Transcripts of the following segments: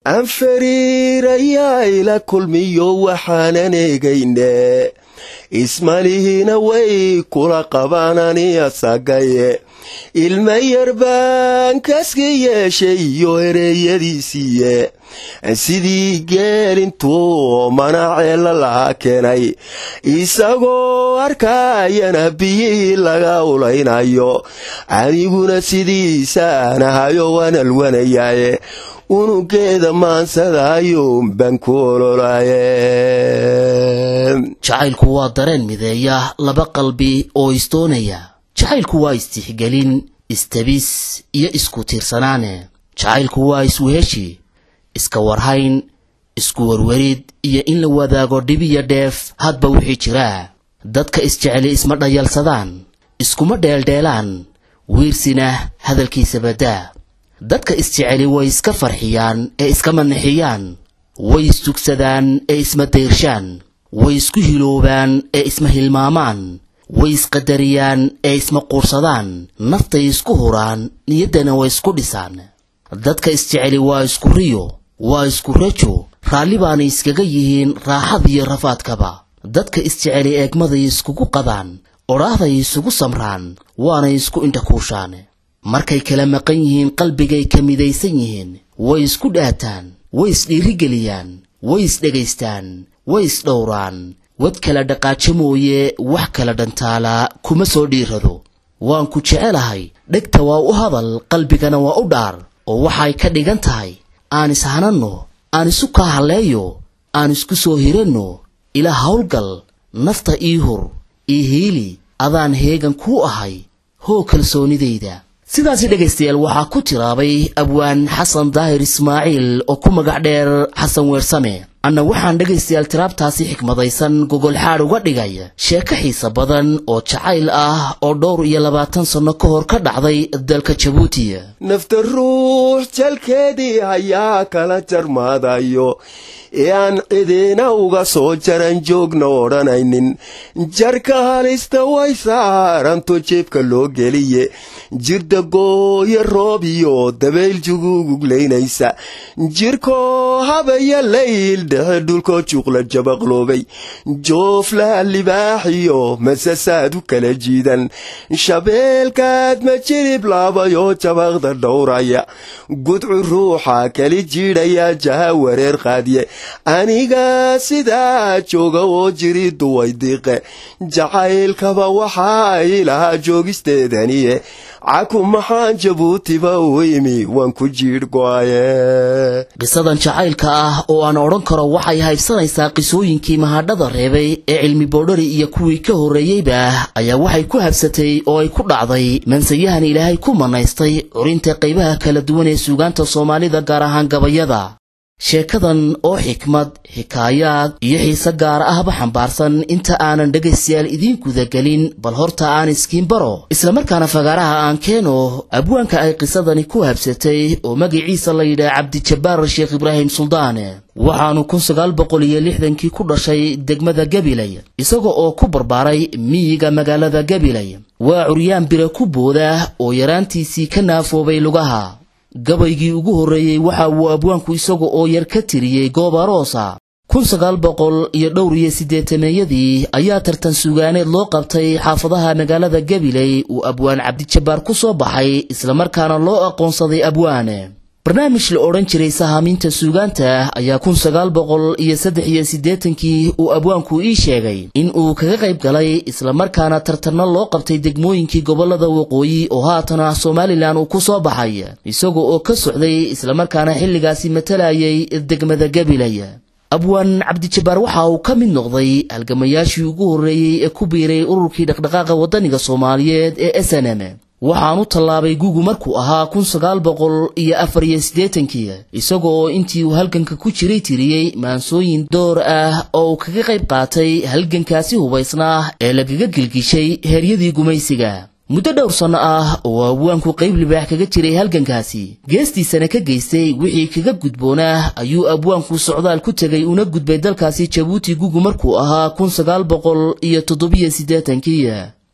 aan fariirayaa ila kulmiyo waxaanan eegayne ismalihina way kula qabanani asagaye ilma yar baan kaska yeeshay iyo ereeyadiisiiye sidii geelintuu manaceella lahaa keenay isagoo arkaayana biyihii laga ulaynayo aniguna sidiisaan ahayo waan alwanayaaye unugeeda maansadaayo baan ku ololaaye jacaylku waa dareen mideeya laba qalbi oo isdoonaya jacaylku waa istixgelin istabis iyo isku tiirsanaane jacaylku waa isweheshi iska warhayn isku warwarid iyo in la wadaago dhibiyo dheef hadba wixii jiraa dadka isjeceli isma dhayalsadaan iskuma dheeldheelaan wiirsina hadalkiisa baddaa dadka isjeceli way iska farxiyaan ee iska manixiyaan way istugsadaan ee isma dayrshaan way isku hiloobaan ee isma hilmaamaan way isqadariyaan ee isma quursadaan naftay isku huraan niyaddana way isku dhisaan dadka isjeceli waa isku riyo waa isku rajo raalli baanay iskaga yihiin raaxadiyo rafaadkaba dadka isjeceli eegmaday iskugu qadaan odhaahday isugu samraan waanay isku indhakuushaan markay kala maqan yihiin qalbigay ka midaysan yihiin way isku dhaataan way isdhiirigeliyaan way isdhegaystaan way isdhowraan wad kala dhaqaajo mooye wax kala dhantaalaa kuma soo dhiirado waan ku jecelahay dhegta waa u hadal qalbigana waa u dhaar oo waxay ka dhigan tahay aan ishananno aan isu kaa halleeyo aan isku soo hiranno ilaa howlgal nafta ii hur ii hiili adaan heegan kuu ahay hoo kalsoonidayda sidaasi dhegaystayaal waxaa ku tiraabay abwaan xasan daahir ismaaciil oo ku magac dheer xasan weersame anna waxaan dhegaystayaal tiraabtaasi xikmadaysan gogolxaadh uga dhigay sheeko xiisa badan oo jacayl ah oo dhowr iyo labaatan sanno ka hor ka dhacday dalka jabuuti nafta ruux jalkeedii hayaa kala jarmaadayo ee aan cidina uga soo jaran joogna odhanaynin jarka halista way saaranto jeebka loo geliye jirda gooyo roob iyo dabayl juguuguglaynaysa jirkoo habaya layl dhexe dhulkoo juuqla jabaqloobay jooflaha libaaxiyo masasaad u kala jiidan shabeelkaad ma jirib laabayoo jabaqda dhowraya gudcu ruuxa kali jiidhaya jaha wareer qaadiye aniga sidaa jooga oo jiridu way diiqe jacaylkaba waxaa ilahaa joogisteedaniye caku maxaan jabuutiba u imi waan ku jiidh go'aye qisadan jacaylka ah oo aan odhan karo waxay haybsanaysaa qisooyinkii mahadhada reebay ee cilmi boodhari iyo kuwii ka horreeyeyba ayaa waxay ku habsatay oo ay ku dhacday mansayahan ilaahay ku manaystay curinta qaybaha kala duwan ee suugaanta soomaalida gaar ahaan gabayada sheekadan oo xikmad xikaayaad iyo xiise gaar ahba xambaarsan inta aanan dhegaystayaal idiin gudagelin bal horta aan iskiin baro islamarkaana fagaaraha aan keeno abwaanka ay qisadani ku habsatay oo magaciisa la yidhaah cabdijabbaar sheekh ibraahim suldaane waxaanu kun sagaal boqol iyo lixdankii ku dhashay degmada gabilay isaga oo ku barbaaray miyiga magaalada gabilay waa curyaan bire ku booda oo yaraantiisii ka naafoobay lugaha gabaygii ugu horreeyey waxa uu abwaanku isaga oo yar ka tiriyey goob aroosa kun sagaal boqol iyo dhowr iyo siddeetameeyadii ayaa tartan sugaaneed loo qabtay xaafadaha magaalada gabiley uu abwaan cabdijabbaar ku soo baxay islamarkaana loo aqoonsaday abwaane barnaamij la odhan jiray sahaaminta suugaanta ayaa kun sagaal boqol iyo saddex iyo siddeetankii uu abwaanku ii sheegay in uu kaga qayb galay islamarkaana tartanno loo qabtay degmooyinkii gobollada waqooyi oo haatana somalilan uu ku soo baxay isaga oo ka socday islamarkaana xilligaasi matalayay degmada gabilay abwaan cabdijabbaar waxa uu ka mid noqday halgamayaashii ugu horreeyey ee ku biiray ururkii dhaqdhaqaaqa waddaniga soomaaliyeed ee s n m waxaanu tallaabay gugu markuu ahaa kun sagaal boqol iyo afar iyo siddeetankii isaga oo intii uu halganka ku jiray tiriyey maansooyin door ah oo uu kaga qayb qaatay halgankaasi hubaysnaa ee lagaga gilgishay heeryadii gumaysiga muddo dhowr sanno ah oo abwaanku qayb libaax kaga jiray halgankaasi geestiisana ka geystay wixii kaga gudboonaa ayuu abwaanku socdaal ku tegay una gudbay dalkaasi jabuuti gugu markuu ahaa kun sagaal boqol iyo toddobiyo siddeetankii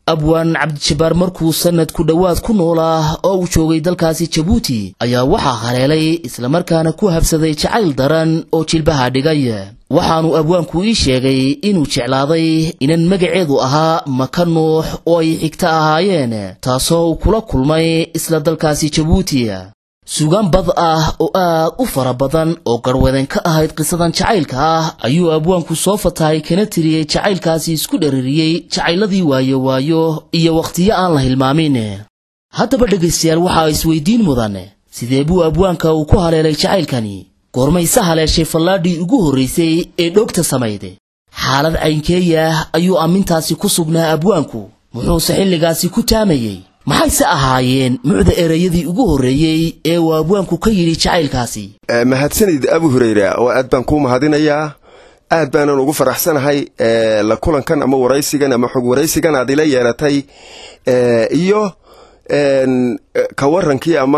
abwaan cabdijabbaar markuu sanad ku dhowaad ku noolaa oo uu joogay dalkaasi jabuuti ayaa waxaa haleelay islamarkaana ku habsaday jacayl daran oo jilbaha dhigay waxaanu abwaanku ii sheegay inuu jeclaaday inan magaceedu ahaa maka nuux oo ay xigta ahaayeen taasoo uu kula kulmay isla dalkaasi jabuuti sugaan bad ah oo aad u fara badan oo garwadan ka ahayd qisadan jacaylka ah ayuu abwaanku soo fatahay kana tiriyey jacaylkaasi isku dheririyey jacayladii waayo waayo iyo wakhtiyo aan la hilmaamin haddaba dhegaystayaal waxaa isweydiin mudan sidee buu abwaanka uu ku haleelay jacaylkani goormayse haleeshay fallaadhii ugu horraysay ee dhoogta samayde xaalad caynkeeya ayuu ammintaasi ku sugnaa abwaanku muxuuse xilligaasi ku taamayey maxayse ahaayeen mucda ereyadii ugu horreeyey ee uu abwaanku ka yidhi jacaylkaasi mahadsanid abu hureyra oo aad baan kuu mahadinayaa aad baanan ugu faraxsanahay la kulankan ama waraysigan ama xog waraysigan aad ila yeelatay iyo ka warankii ama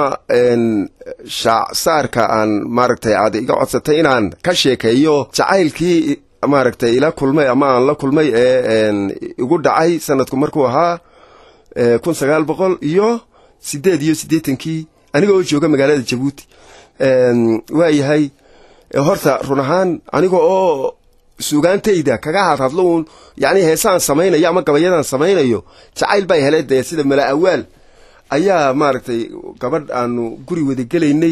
shaacsaarka aan maaragtay aad iga codsatay inaan ka sheekeeyo jacaylkii maaragtay ila kulmay ama aan la kulmay ee igu dhacay sanadku markuu ahaa kun sagaal boqol iyo sideed iyo siddeetankii aniga oo jooga magaalada jabuuti waayahay horta run ahaan aniga oo sugaantayda kaga hadhadlo uun yacni heesaan samaynayo ama gabayadaan samaynayo jacayl bay hele dee sida mala awaal ayaa maaragtay gabadh aanu guri wada gelaynay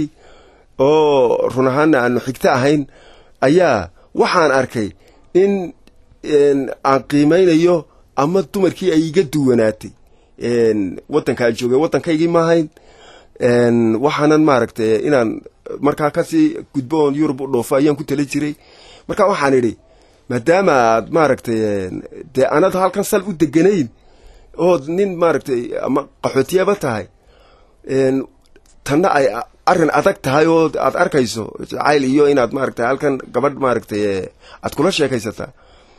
oo run ahaanna aanu xigto ahayn ayaa waxaan arkay in aan qiimaynayo ama dumarkii ay iga duwanaatay waddankaa joogay waddankaygii ma ahayn waxaanan maaragtay inaan markaa kasii gudbo oon yurub u dhoofo ayaan ku tala jiray marka waxaan idhi maadaama aad maaragtay dee anad halkan sal u deganayn ood nin maaragtay ama qaxootiyaba tahay tanna ay arrin adag tahay oo aad arkayso jacayl iyo inaad maaragtay halkan gabadh maaragtay aad kula sheekaysataa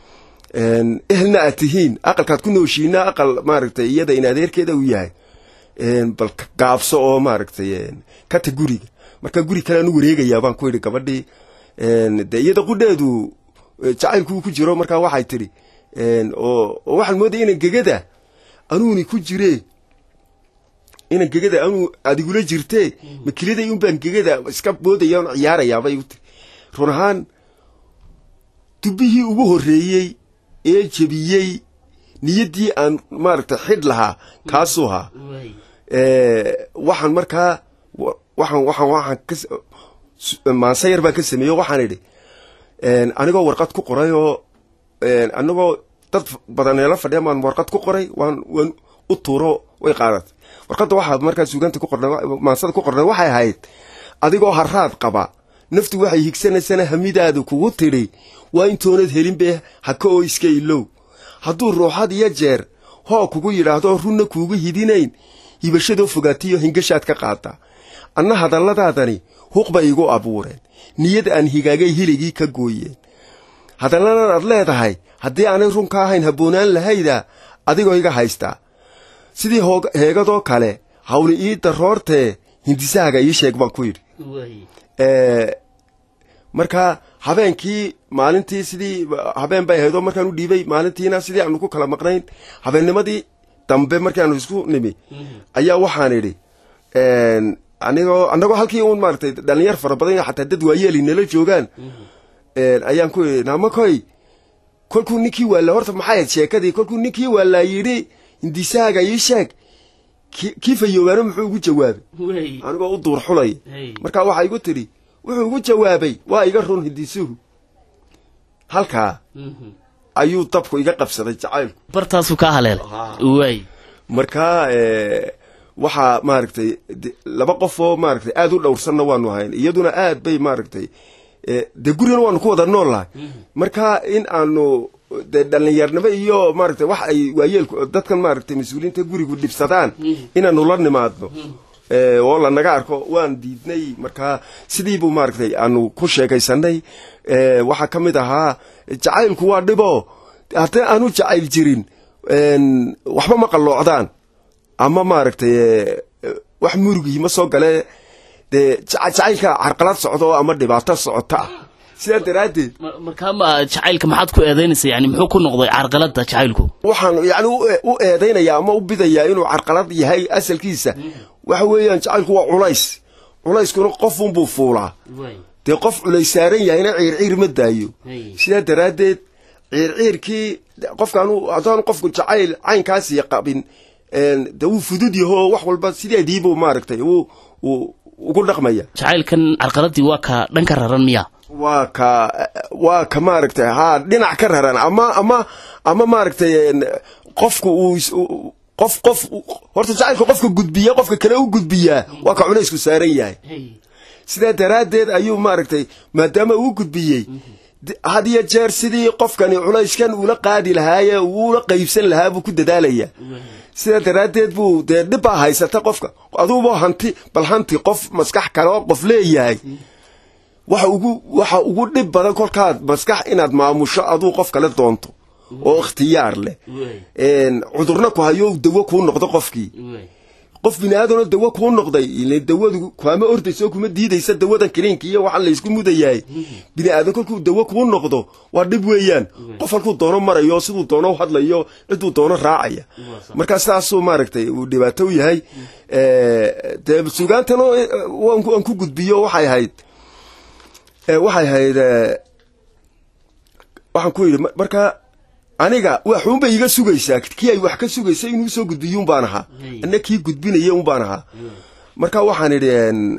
ehelna aad tihiin aqalkaad ku nooshiina aqal maaragtay iyada in adeerkeeda uu yahay bal gaabso oo maaragtay kata guriga marka guri kalean u wareegayaa baan ku yidhi gabadhii dee iyada qudheedu jacaylkuu ku jiro markaa waxay tidhi oo waxaan moodaya inan gegada anuuni ku jiree inan gegada anuu adigula jirtee makiliday un baan gegada iska boodaya on ciyaarayaabay u tiri run ahaan dubbihii ugu horreeyey ee jebiyey niyaddii aan maaragtay xidh lahaa kaasuu ahaa waxaan markaa waxaan waxaan waxaan ka maanse yar baan ka sameeyey o waxaan idhi anigoo warqad ku qoray oo anigoo dad badaneelo fadhiya maan warqad ku qoray waan waan u tuuro way qaadatay warqadda waxaa markaa suuganta ku qornay maansada ku qornay waxay ahayd adigoo haraad qaba naftu waxay higsanaysana hamidaadu kugu tidhi waa intoonad helinbe haka oo iska ilow hadduu ruuxad iyo jeer hoo kugu yidhaahdo runna kuugu hidinayn hibashadoo fogaatiyo hingashaad ka qaada anna hadalladaadani huq bay igu abuureen niyad aan higaagay hiligii ka gooyeen hadalladan aad leedahay haddii aanay run ka ahayn habboonaan lahayda adigoo iga haystaa sidii heegadoo kale hawli ii daroortee hindisahaaga ii sheeg baan ku yidhi marka habeenkii maalintii sidii habeen bay ahaydoo markaan u dhiibay maalintiina sidii aanu ku kala maqnayn habeennimadii dambe markaanu isku nimi ayaa waxaan idhi anigoo annagoo halkii uun maaragtay dhalinyar fara badan xataa dad waayeeli nala joogaan ayaan ku idhi naamakoy kolkuu ninkii waala horta maxay ahayd sheekadii kolkuu ninkii waalaa yidhi hindisahaaga ii sheeg kii fayoobaano muxuu ugu jawaabay anigoo u duur xulaya marka waxaa igu tidhi wuxuu ugu jawaabay waa iga run hindisuhu halkaa ayuu dabku iga qabsaday jacaylku bartaasuu kaa haleel waay markaa waxaa maaragtay laba qof oo maaragtay aada u dhowrsanna waanu ahayn iyaduna aad bay maaragtay dee gurigana waanu ku wada nool lahay marka in aanu dee dhallinyarnimo iyo maaragtay wax ay waayeelku dadkan maaragtay mas-uuliyiinta gurigu dhibsadaan inaanu la nimaadno oo lanaga arko waan diidnay markaa sidiibuu maaragtay aanu ku sheekaysanay waxaa ka mid ahaa jacaylku waa dhibo haddii aanu jacayl jirin waxba ma qalloocdaan ama maaragtay wax murugii ma soo gale dee jacaylka carqalad socdo ama dhibaato socota ah sidaa daraaddeed markaa ma jacaylka maxaad ku eedaynaysa yani muxuu ku noqday carqaladda jacaylku waxaan yani u eedaynaya ama u bidayaa inuu carqalad yahay asalkiisa waxa weeyaan jacaylku waa culays culayskuna qofunbuu fuulaa dee qof culays saaran yahayna ciirciir ma daayo sidaa daraaddeed ciirciirkii qofkaan haddaanu qofku jacayl caynkaasi qabin de wuu fudud yaho wax walba sideediibuu maaragtay ugu dhaqmaya jacaylkan carqaladii waa ka dhan ka raran miya waa ka waa ka maaragtay haa dhinac ka raran ama ama ama maaragtay qofku uu qof qof horta jacaylka qofka gudbiya qofka kale u gudbiyaa waa ka culaysku saaran yahay sidaa daraaddeed ayuu maaragtay maadaama uu gudbiyey had iyo jeer sidii qofkani culayskan uula qaadi lahaaye uula qaybsan lahaa buu ku dadaalaya sidaa daraaddeed buu dee dhibbaa haysata qofka aduuba hanti bal hanti qof maskax kaleo qof leeyahay waxa ugu waxa ugu dhib badan kolkaad maskax inaad maamusho aduu qof kale doonto oo ikhtiyaar leh cudurna ku hayo dawo kuu noqdo qofkii qof bini aadamoo dawo kuu noqday ile dawadu kaama ordayso kuma diidaysa dawadan kiliinka iyo waxaan laysku mudayahay bini aadan kolkuu dawo kuu noqdo waa dhib weeyaan qof halkuu doono marayo siduu doono hadlayo ciduu doono raacaya markaa sidaasuu maaragtay uu dhibaato u yahay dee sugaantana waan ku gudbiyo waxay ahayd waxay ahayd waxaan ku yidhi markaa aniga waxuunbay iga sugaysaa kii ay wax ka sugaysa inuu soo gudbiyo umbaan ahaa ana kii gudbinaya umbaan ahaa marka waxaan idhi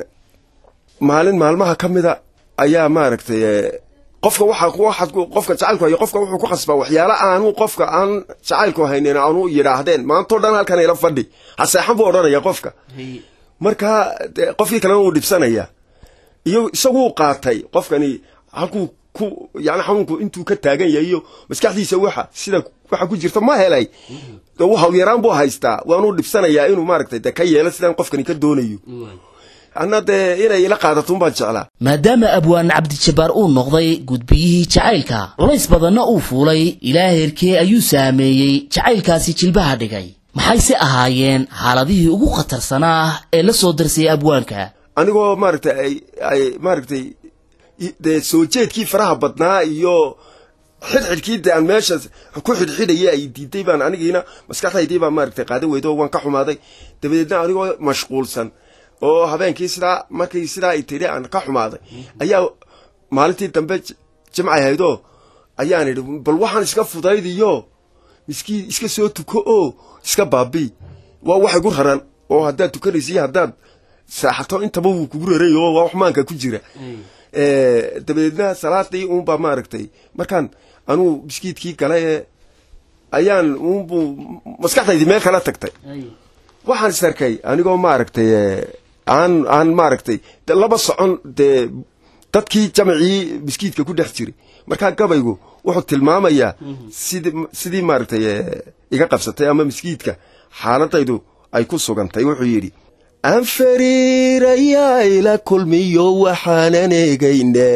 maalin maalmaha ka mida ayaa maaragtay qofka waxa qofka jacaylku hayo qofka wuxuu ku khasbaa waxyaala aanu qofka aan jacaylku haynin aanu yidhaahdeen maantao dhan halkan ila fadhi haseexan buu odhanaya qofka markaa qofkii kalena wuu dhibsanaya iyo isaguu qaatay qofkani halkuu ku yani xanuunku intuu ka taagan yahay iyo maskaxdiisa waxa sida waxa ku jirta ma helay hawyaraan buu haystaa waanuu dhibsanayaa inuu maaragtay de ka yeelo sidaan qofkani ka doonayo anna dee inay ila qaadato baan jeclaa maadaama abwaan cabdijabbaar uu noqday gudbiyihii jacaylka culays badanna uu fuulay ilaa heerkee ayuu saameeyey jacaylkaasi jilbaha dhigay maxayse ahaayeen xaaladihii ugu khatarsanaa ee la soo darsayay abwaanka anigoo maaragtay ay ay maaragtay dee soo jeedkii faraha badnaa iyo xidxidhkii de aan meesha ku xidhxidhaya ay diiday baan anigiina maskaxdaydii baan maaragtay qaadan weydo waan ka xumaaday dabadeedna anigoo mashquulsan oo habeenkii sidaa markii sidaa ay tidhi aan ka xumaaday ayaa maalintii dambe jimcay haydoo ayaan idhi bal waxaan iska fudaydiyo miskiin iska soo tuko oo iska baabii waa wax igu raran oo haddaad tukanaysa iyo haddaad saaxato intaba wuu kugu raray oo waa wax maanka ku jira dabadeedna salaadii uunbaa maaragtay markaan anuu biskiidkii galay ee ayaan uunbuu maskaxdaydii meel kala tagtay waxaan is arkay anigoo maaragtay aan aan maaragtay laba socon dee dadkii jamacii biskiidka ku dhex jiray markaa gabaygu wuxuu tilmaamayaa sid sidii maaragtay iga qabsatay ama miskiidka xaaladaydu ay ku sugantay wuxuu yidhi aan fariirayaa ila kulmiyo waxaanan eegayne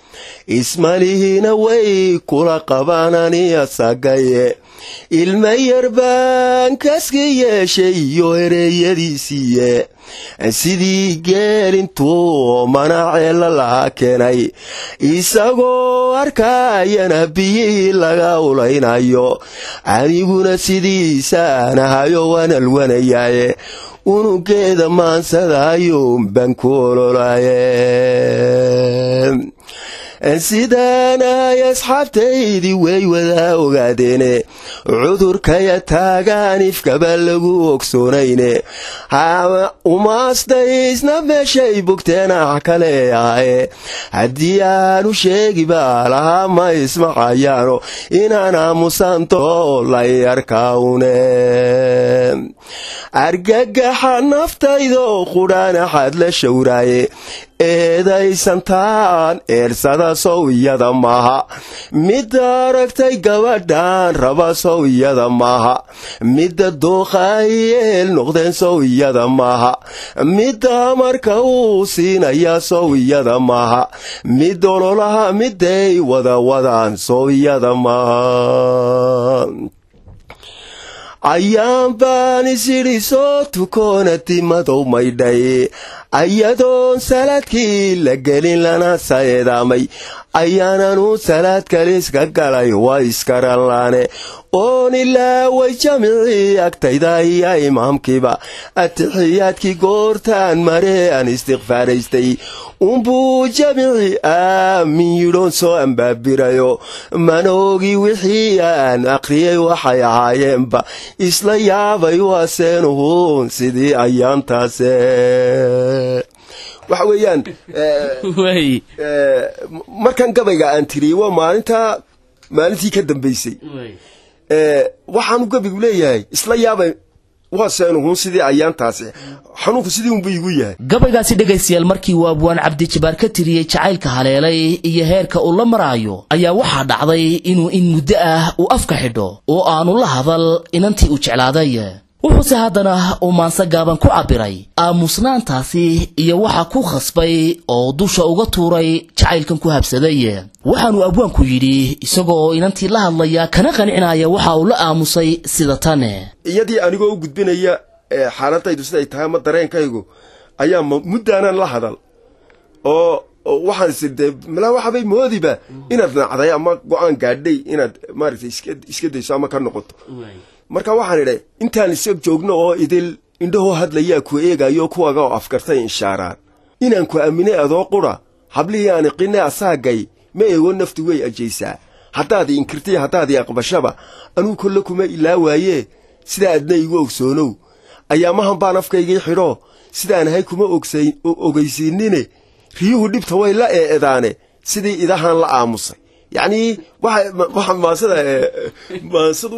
ismalihina way kula qabanani asagaye ilma yar baan kaska yeeshay iyo ereyadiisiiye sidii geelintuu manaceela laha keenay isagoo arkaayana biyihii laga ulaynayo aniguna sidiisaan ahayo waan alwanayaaye unugeeda maansadayuun baan ku ololaaye sidaan ay asxaabtaydii way wadaa ogaadeene cudurkaya taagaan ifkaba lagu ogsoonayne umaasdaysna meeshay bogteen ah kale ahaye haddii aanu sheegi baa lahaa ma ismacayaano inaan aamusanto lay arkaune argagaxa naftaydo qudhaanaxaad la shawraaye eedaysantaan eersada sow iyada maaha midda aragtay gabadhan raba sow iyada maaha midda dooqaayeel noqdeen sow iyada maaha midda marka uu siinaya sow iyada maaha mid ololaha miday wada wadaan sow iyada maaha ayaan baan isidhi soo tukoona timadow maydhay ayadoon salaadkii la gelin lana saeedaamay ayaananu salaad kaliiska galay waa iskaralaane oon ilaa way jamicii agtayda iyo imaamkiiba atixiyaadkii goortaan mare aan istikfaaraystay unbuu jamicii aamin yidhoon soo ambaabirayo manoogi wixii aan akhriyey waxay ahaayeenba isla yaabay waaseenuhuun sidii ayaantaase waxa weeyaan markan gabayga aan tiriyey waa maalinta maalintii ka dambaysay waxaanu gabigu leeyahay isla yaabay waaseenuhuun sidii ayaantaasi xanuunku sidii unba igu yahay gabaygaasi dhegaystayaal markii uu abwaan cabdijabaar ka tiriyey jacaylka haleelay iyo heerka uu la maraayo ayaa waxaa dhacday inuu in muddo ah uu afka xidho oo aanu la hadal inantii uu jeclaaday wuxuuse haddana uu maanse gaaban ku cabbiray aamusnaantaasi iyo waxa ku khasbay oo dusha uga tuuray jacaylkan ku habsaday waxaanuu abwaanku yidhi isagoo inantii la hadlaya kana qancinaya waxa uu la aamusay sida tane iyadii anigoo u gudbinaya xaaladaydu siday tahay ama dareenkaygu ayaa muddaanan la hadal oo waxaan is dee malaa waxabay moodiba inaad nacday ama go-aan gaadhay inaad maaragtay iska dayso ama ka noqoto marka waxaan idhay intaan isag joogno oo idil indhahoo hadlayaa ku eegayo kuwaga oo afkartay inshaaraan inaan ku aaminay adoo qura hablihii aan iqinay asaagay ma eego nafti way ajaysaa haddaad i inkirtay haddaad i aqbashaba anuu kolle kuma ilaa waayee sidaa adna igu ogsoonow ayaamahan baan afkaygii xidho sidaan ahay kuma ogaysiinine riyuhu dhibta way la eedaane sidii idahaan la aamusay yacnii waxa maasada maasadu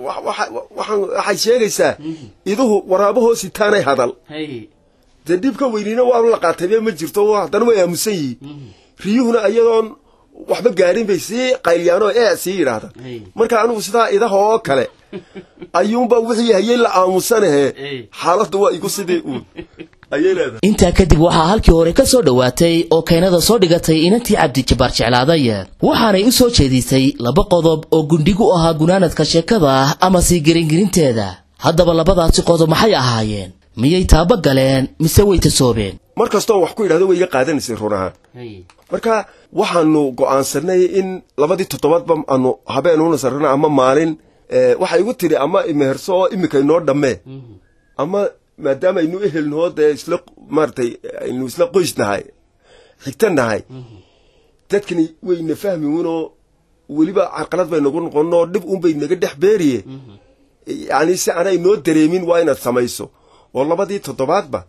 waxay sheegaysaa iduhu waraabahoo sitaanay hadal dee dhib ka weynina waa la qaataybe ma jirto haddana way aamusan yihiin riyuhuna ayadoon waxba gaadhin bay sii qaylyaanoo ee sii yidhaahdaan marka anugu sidaa idaha oo kale ayuunba wixii hayay la aamusanahe xaaladdu waa igu sidii uun intaa kadib waxaa halkii hore ka soo dhowaatay oo keenada soo dhigatay inantii cabdijabaar jeclaaday waxaanay u soo jeedisay laba qodob oo gundhigu ahaa gunaanadka sheekada ama sii geringelinteeda haddaba labadaasi qodob maxay ahaayeen miyay taaba galeen mise way tasoobeen mar kastoon wax ku idhahdo way iga qaadanaysay run ahaan marka waxaanu go'aansanay in labadii toddobaadba aanu habeen una sarrana ama maalin waxay igu tidhi ama imeherso oo imika inoo dhammee ama maadaama aynu ehelnahoo dee isla maaratay aynu isla qoys nahay xigta nahay dadkani wayna fahmi unoo weliba carqalad bay nagu noqonoo dhib unbay naga dhex beeriye yani si aanay noo dareemin waa inaad samayso oo labadii toddobaadba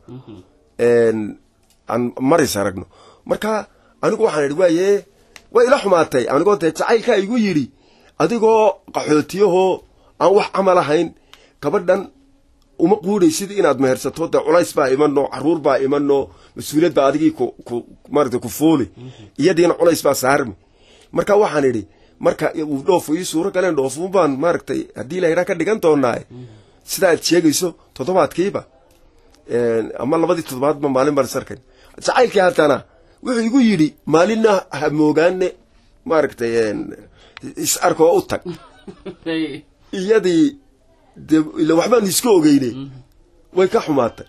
aan maris aragno marka anigu waxaan idhi waaye way ila xumaatay anigoo dee jacaylkaa igu yidhi adigoo qaxootiyahoo aan wax camal ahayn gabadhan uma quudhaysid inaad mehersato dee culays baa imano caruur baa imano mas-uuliyad baa adigii ku maarata ku fuuli iyadiina culays baa saarmi marka waxaan idhi marka uu dhoofu ii suuro galeen dhoofuun baan maaragtay haddii la yidhaa ka dhigan doonaaye sidaa aad sheegayso toddobaadkiiba ama labadii toddobaadba maalin baan isarkayn jacaylkii haddana wuxuu igu yidhi maalinna ha moogaane maaragtay is arkoo u tag iyadii de ila waxbaanu iska ogeyne way ka xumaatay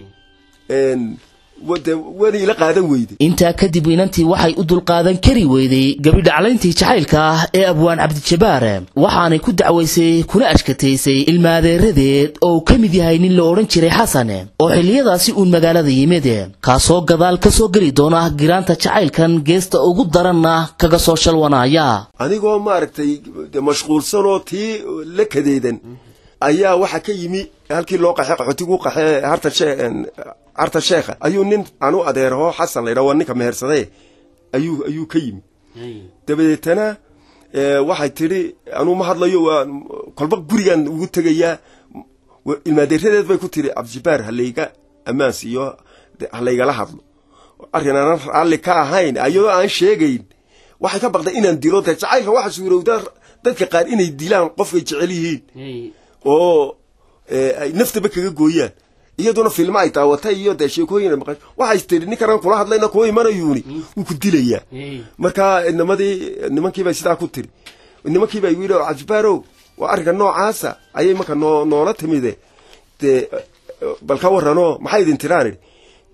de waana ila qaadan weyday intaa kadib inantii waxay u dulqaadan kari weyday gabidhaclayntii jacaylka ah ee abwaan cabdijabaar waxaanay ku dacwaysay kuna ashkataysay ilmaadeeradeed oo uu ka mid yahay nin la odhan jiray xasan oo xilliyadaasi uun magaalada yimid kaasoo gadaal ka soo geli doona giraanta jacaylkan geesta ugu daranna kaga soo shalwanaaya anigoo maaragtay de mashquulsanoo tii la kadeedan ayaa waxaa ka yimi halkii loo qaxe qaxootigu qaxe harta harta sheekha ayuu nin anu adeeraho xasan la yidhaha waa ninka mehersade ayuu ayuu ka yimi dabadeetana waxay tidhi anuu ma hadlayo waa kolba gurigaan ugu tegayaa ilmaadeeradeed bay ku tidhi cabdijabaar halayga ammaan siiyo halaygala hadlo arrin aanan raalli ka ahayn ayadoo aan sheegayn waxay ka baqday inaan dilo dee jacaylka waxa suurowdaa dadka qaar inay dilaan qofkay jecel yihiin oo ay naftaba kaga gooyaan iyaduna filmo ay daawatay iyo dee sheekooyin maqan waxay tiri ninkanaan kula hadlayna kuwa imanayuuni wuu ku dilayaa marka nimadii nimankiibay sidaa ku tiri nimankiiba igu yidhi cabdibaarow waa arrinka noocaasa ayay marka noo noola timide dee bal ka warranoo maxay idin tiraan idhi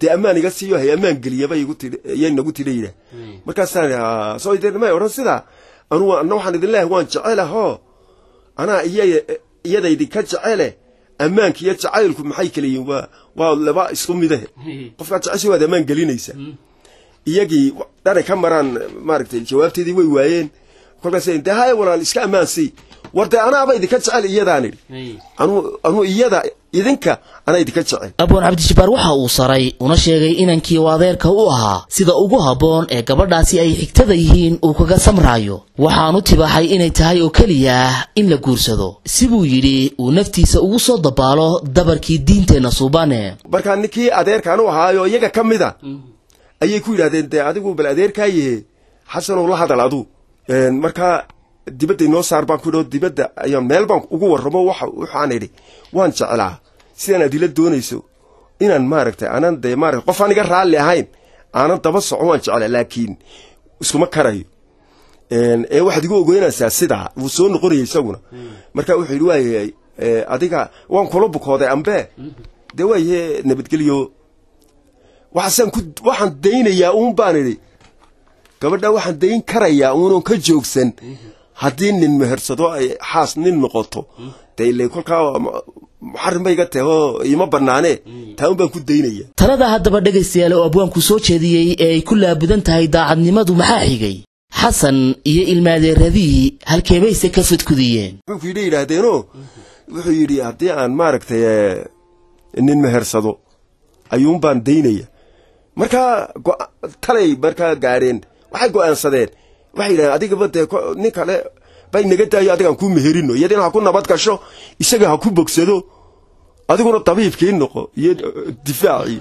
dee ammaan iga siiyo hay ammaan geliyaba igu tidhi yay nagu tidha yidhaah markaasaan "Ah, soo dee may odhan sidaa anugu anna waxaan idin leeyahay waan jecelahoo anaa iya iyadaydi ka jecele ammaanka iyo jacaylku maxay kala yihiin waa waa laba isku midahe qofkaad jeceshay waad ammaan gelinaysaa iyagii dhanay ka maraan maaragtay jawaabteedii way waayeen kolkaas dee haya walaal iska ammaan sii war dee anaaba idinka jecel iyadaan idhi anu anuu iyada idinka anaa idinka jecel abwaan cabdijabbaar waxa uu saray una sheegay inankii uu adeerka u ahaa sida ugu habboon ee gabadhaasi ay xigtada yihiin uu kaga samraayo waxaanu tibaaxay inay tahay oo keliya in la guursado sibuu yidhi uu naftiisa ugu soo dabaalo dabarkii diinteenna suubane markaa ninkii adeerkaan u ahaayo iyaga ka mida ayay ku yidhahdeen dee adigu bal adeerkaayahe xasanow la hadal adu markaa dibadda inoo saar baan ku idhi oo dibadda ayaan meel baan ugu warramo waxa waxaan idhi waan jeclaa sidaan adila doonayso inaan maaragtay aanan dee maarata qof aan iga raalli ahayn aanan daba soco waan jeclaa laakiin iskuma karayo ee waxaad igu ogeynaysaa sidaa wuu soo noqonaya isaguna marka wuxuu yidhi waayahay adiga waan kula bukooday ambe dee waayahe nabadgelyo waxaasaan ku waxaan daynayaa uun baan idhi gabadha waxaan dayn karayaa uunan ka joogsan haddii nin mehersado ay xaas nin noqoto dee ile kolkaa muxarim bay iga tahay oo ima bannaanee taa un baan ku daynaya talada haddaba dhegaystayaal oo abwaanku soo jeediyey ee ay ku laabudan tahay daacadnimadu maxaa xigay xasan iyo ilmaadeeradii halkeebayse ka fadkudiyeen wuxuu yidhi yidhaahdeenoo wuxuu yidhi haddii aan maaragtay nin mehersado ayuun baan daynaya markaa talay markaa gaadheen waxay go'aansadeen waxay yidhahdeen adigaba dee nin kale bay naga daayo adigaan kuu meherino iyadina ha ku nabad gasho isaga ha ku bogsado adiguna dabiibkii noqo iyo difaacii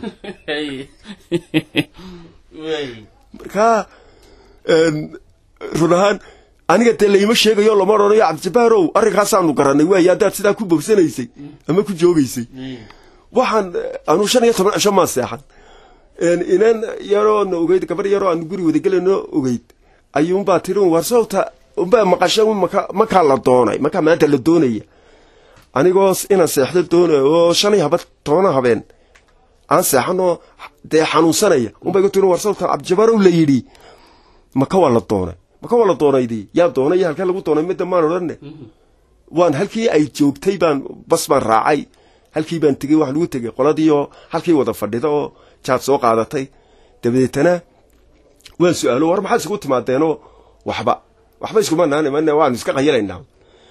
markaa run ahaan aniga dee layma sheegayo lama odhanayo cabdijabaarow arrinkaasaanu garanay waaye haddaad sidaa ku bogsanaysay ama ku joogaysay waxaan anu shan iyo toban cisho maan seexan inan yaroo na ogeyd gabar yaroo aan guri wadagelayno ogeyd ayuunbaa tiri war sawta unbaa maqasha makaa la doonay makaa maanta la doonaya anigoo inaan seexdo doonay oo shan iyo haba tobana habeen aan seexanoo dee xanuunsanaya unbay ku tiri war sawta cabdijabaarow la yidhi maka waa la doonay maka waa la doonaydii yaa doonay halkee lagu doonay midda maan odhanne waan halkii ay joogtay baan bas baan raacay halkii baan tegey wax lagu tegey qoladiioo halkii wada fadhida oo jaad soo qaadatay dabadeetana waan su-aalo war maxaad isugu timaadeenoo waxba waxba iskuma naan waanu iska qayalaynaa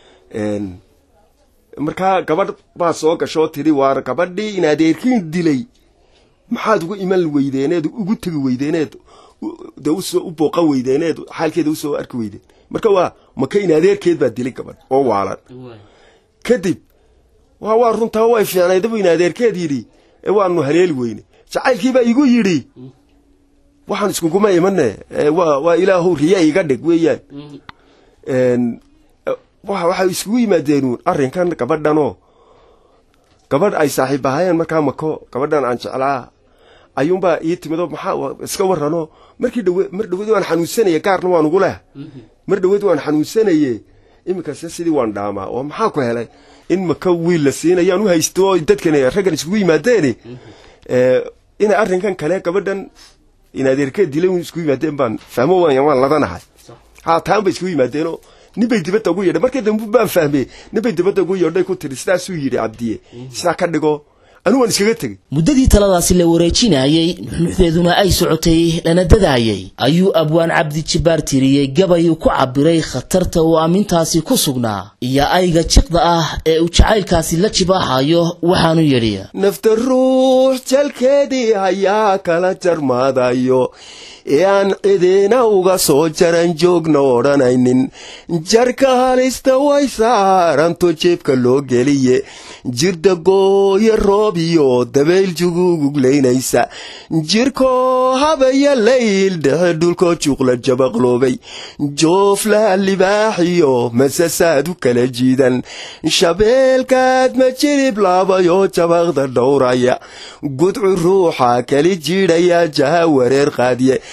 markaa gabadh baa soo gasho oo tidhi waar gabadhii in adeerkiin dilay maxaad ugu iman weydeeneed ugu tegi weydeeneed dee usoo u booqan weydeeneed xaalkeeda usoo arki weydeen marka waa maka in adeerkeed baa dilay gabadh oo waalan kadib waa waa runtaa way fiicnaydabu in adeerkeed yidhi ee waanu haleeli weyne jacaylkiibaa igu yidhi waxaan iskuguma imane waa ilaahow riya iga dhig weeyaan waxay iskugu yimaadeenuun arrinkan gabadhanoo gabadh ay saaxiib ahaayeen markaa mako gabadhan aan jeclaa ayuunbaa ii timidoo maxaa iska warranoo markii dhawe mar dhaweed waan xanuunsanaya gaarna waan ugu leh mar dhaweed waan xanuunsanaye iminkase sidii waan dhaamaa oo maxaa ku helay in maka wiil la siinayaan u haysto oo dadkan raggan iskugu yimaadeeni inay arrinkan kale gabadhan in adeerkeed dilay iskugu yimaadeen baan fahmo waan ladanahay ha taan bay iskugu yimaadeenoo ninbay dibadda ugu yeedhay markii dambe baan fahmey ninbay dibadda ugu yeedhay ku tiri sidaasuu yidhi cabdiye sidaa ka dhigo anigu waan iskaga tegey muddadii taladaasi la wareejinayey nuxnuxdeeduna ay socotay lana dadaayey ayuu abwaan cabdijabbaar tiriyey gabayuu ku cabbiray khatarta uu aamintaasi ku sugnaa iyo ayga jiqda ah ee uu jacaylkaasi la jibaaxayo waxaanu yidhi nafta ruux jalkeedii hayaa kala jarmaadayo ee aan cidina uga soo jaran joogna odhanaynin jarka halista way saaranto jeebka loo geliye jirda gooya roob iyo dabayl juguguglaynaysa jirkoo habaya layl dhexe dhulkoo juuqla jabaqloobay jooflaha libaaxiyo masasaad u kala jiidan shabeelkaad ma jirib laabayoo jabaqda dhowraya gudcu ruuxa kali jiidhaya jaha wareer qaadiye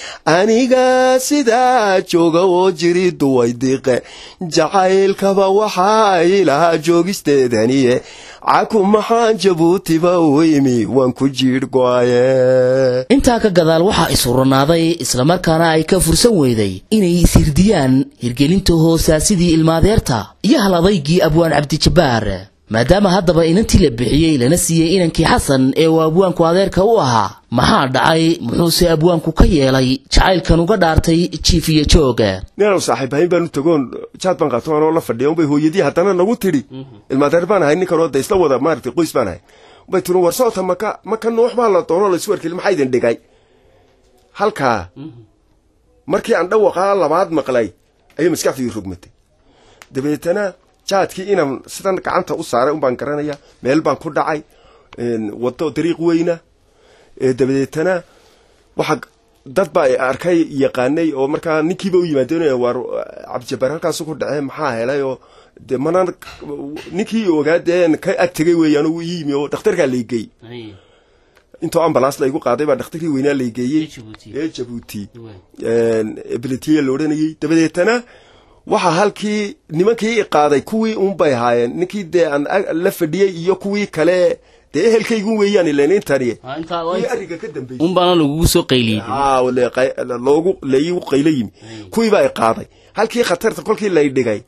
aniga sidaa jooga oo jiri duway diiqe jacaylkaba waxaa ilahaa joogisteedaniye caku maxaan jabuutiba u imi waan ku jiidh go'aye intaa ka gadaal waxaa isuranaaday islamarkaana ay ka fursan weyday inay ishirdiyaan hirgelinta hoosaasidii ilmaadeerta iyo hal adaygii abwaan cabdijabbaar maadaama haddaba inantii la bixiyey lana siiyey inankii xasan ee uu abwaanku adeerka u ahaa maxaa dhacay muxuuse abwaanku ka yeelay jacaylkan uga dhaartay jiif iyo jooga ninanu saaxiibahayn baanu tagoon jaad baan qaato anoo la fadhiya unbay hooyadii haddana nagu tidhi ilmaadeer baan ahay ninkanoo da isla wada maaragtay qoys baan ahay unbay tiri war socota maka maka nuux baa la doono laysu warkeli maxaa idin dhigay halkaa markii aan dhawaqaa labaad maqlay ayay maskaxdii rogmatay dabeetana jaadkii inaan sidan gacanta u saaray un baan garanaya meel baan ku dhacay wado dariiq weyna dabadeetana waxa dad baa arkay yaqaanay oo markaa ninkiiba u yimaadeen waar cabdijabbaar halkaasu ku dhacee maxaa helay oo de mana ninkii ogaadeen ka ag tegay weeyaan uu ii yimi oo dhakhtarkaa laygey intoo ambalaas laygu qaaday baa dhakhtarkii weynaa laygeeyey ee jabuuti beletiya la odhanayey dabadeetana waxaa halkii nimankii qaaday kuwii unbay ahaayeen ninkii dee aan la fadhiyey iyo kuwii kale dee ehelkaygu weeyaan ilan intani kuwii ariga ka dambeysay unbaana lagugu soo qayliyey loogu laigu qaylo yimi kuwii baa qaaday halkii khatarta kolkii lay dhigay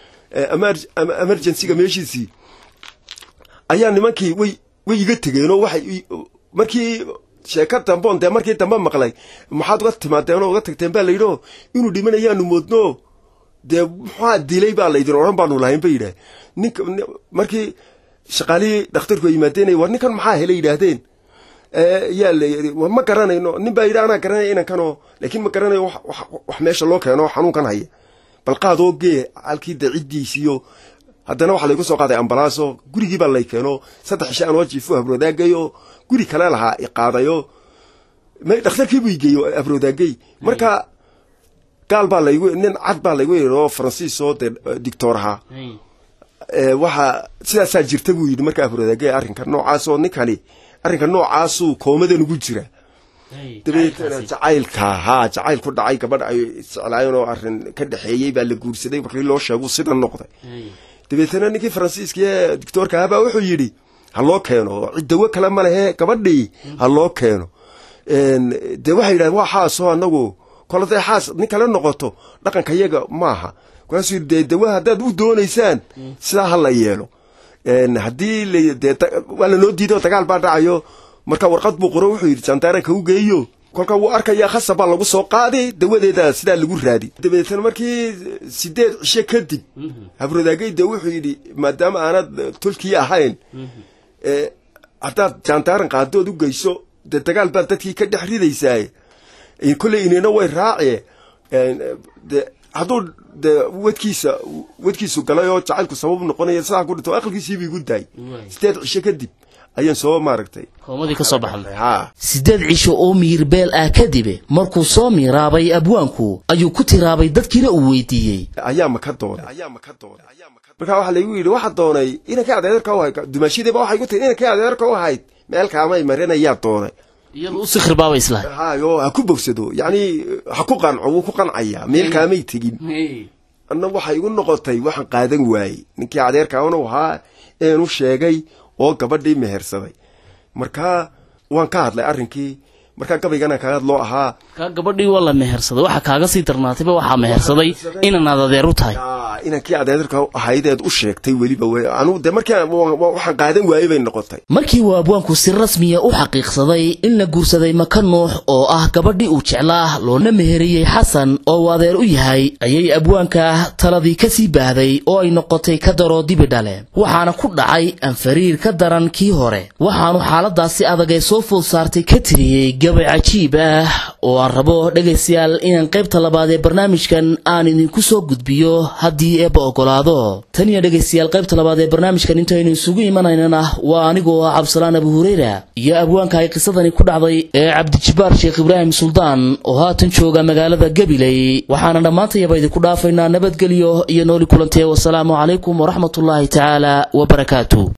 emergencyga meeshiisii ayaa nimankii way way iga tegeenoo waxay markii sheeka damboon dee markii dambe maqlay maxaad uga timaadeen oo uga tagteen baa layidhi inuu dhimanayaanu moodno dee muxaa dilay baa laydin odhan baanu lahayn ba yidhaah ninka markii shaqaalihii dhakhtarku ay yimaadeen war ninkan maxaa helay yidhaahdeen yaa la yidhi ma garanayno nin baa yidhi anaa garanaya inankanoo laakiin ma garanayo wax meesha loo keeno xanuunkan haya bal qaadoo gee halkii dee ciddiisiyo haddana waxaa laygu soo qaaday ambalaaso gurigii baa lay keeno saddex isha anoo jiifo habroodaagay oo guri kale lahaa iqaadayo dhakhtarkiibuu igeeyo habroodaagay marka gaal baa laygu nin cad baa laygu yidhi oo faransiis oo dee dictor ahaa waxa sidaasaa jirta buu yidhi markaa afrodaagay arrinka noocaasoo ninkani arrinka noocaasuu koomadan ugu jira dabeetana jacaylka haa jacayl ku dhacay gabadh ay isjeclaayeen oo arrin ka dhexeeyey baa la guursaday markii loo sheegu sida noqday dabeetana ninkii faransiiska ee dictoorka ahaa baa wuxuu yidhi ha loo keeno ciddawo kale ma lehe gabadhii ha loo keeno dee waxay yidhahdeen waa xaasoo anagu kol haday xaas nin kale noqoto dhaqanka yaga maaha markaasuu yidhi dee dawa haddaad u doonaysaan sidaa ha la yeelo haddii dee waa lanoo diiday oo dagaal baa dhacayo marka warqad buu qoro wuxuu yidhi jandaaranka u geeyo kolka wuu arkayaa khasab baa lagu soo qaaday dawadeeda sidaa lagu raadi dabeetana markii sideed cisho kadib habrodaagay dee wuxuu yidhi maadaama aanad tolkii ahayn haddaad jandaaran qaadood u geyso dee dagaal baad dadkii ka dhex ridaysaa kolley inina way raace de hadduu dee wadkiisa wadkiisu galay oo jacaylku sabab noqonaya sidaa ku dhinto aqalkiisiiba igu daay sideed cisho kadib ayaan soo maaragtay koomadii ka soo baxday haa siddeed cisho oo miirbeel ah kadib markuu soo miiraabay abwaanku ayuu ku tiraabay dadkiina uu weydiiyey ayaa ma ka doonay markaa waxaa laygu yidhi waxa doonay inankii adeerka u ahayd dumaashidiiba waxay ku tiri inankii adeerka u ahayd meel kaamay marinayaa doonay iyadu u sikhir baaba islahay hayo ha ku bogsado yacni ha ku qanco wuu ku qancaya meel kaamay tegin anna waxay igu noqotay waxaan qaadan waayey ninkii adeerkaanu ahaa eenu sheegay oo gabadhii mehersaday markaa waan ka hadlay arrinkii markaa gabaygana kaga hadloo ahaa kaa gabadhii waa la mehersaday waxaa kaaga sii darnaatayba waxaa mehersaday inanaad adeer u tahay inankii adeerka ahaydeed u sheegtay weliba anu de markii waxaan qaadan waayey bay noqotay markii uu abwaanku si rasmiya u xaqiiqsaday in la guursaday maka nuux oo ah gabadhii uu jeclaa loona meheriyey xasan oo uu adeer u yahay ayay abwaanka taladii ka sii baahday oo ay noqotay ka daroo dibi dhale waxaana ku dhacay anfariir ka daran kii hore waxaanu xaaladaasi adag ee soo food saartay ka tiriyey gabay cajiib ah oo aan rabo dhegaystayaal inaan qaybta labaad ee barnaamijkan aan idinku soo gudbiyo haddii eebba ogolaado tan iyo dhegaystayaal qaybta labaad ee barnaamijkan intaynu isugu imanaynana waa anigoo ah cabdisalaan abu hureyra iyo abwaanka ay qisadani ku dhacday ee cabdijabbaar sheekh ibraahim suldaan oo haatan jooga magaalada gabiley waxaana dhammaantayaba idinku dhaafaynaa nabadgelyo iyo nooli kulantee wasalaamu calaykum waraxmatullaahi tacaala wabarakaatu